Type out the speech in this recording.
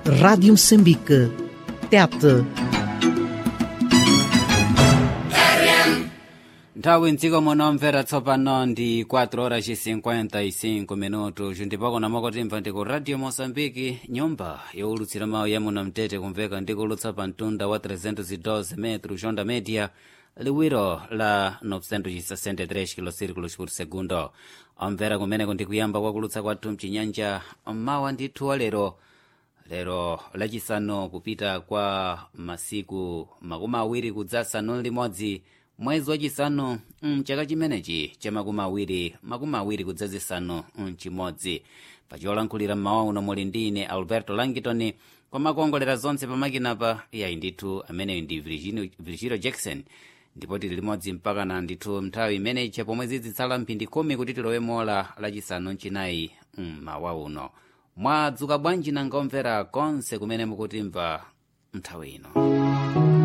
Rádio Moçambique. Tete. nthawi mdziko muno mvera tsopano ndi 4 horas 55 minutos ndipo kuna mokotimva ndi ku radio moçambique nyumba yowulutsira mawu ya muno mtete kumveka ndi kulutsa pa mtunda wa 312 metro jonda media liwiro la 963 kilosirikulos por segundo omvera kumeneko ndi kuyamba kwakulutsa kwathu mchinyanja mawa ndithu wa lero lero lachisanu kupita kwa masiku makumi awiri kudzasanu limodzi mwezi wachisanu mchaka chimenechi cha makumi awiri makumi awiri kudzazisanu mchimodzi pacholankhulira mmawa uno muli ndi ine alberto langitoni kwamakongolera zonse pamakinapa yayi ndithu ameneyo ndi Virginio- virgilio jackson ndipo tili limodzi mpaka na ndithu nthawi imeneyi pomwe zizitsala mphindi khumi kuti tilowe mola lachisanu mchinayi mmawa uno mwadzuka bwanji nanga omvera konse kumene mukutimva nthawi ino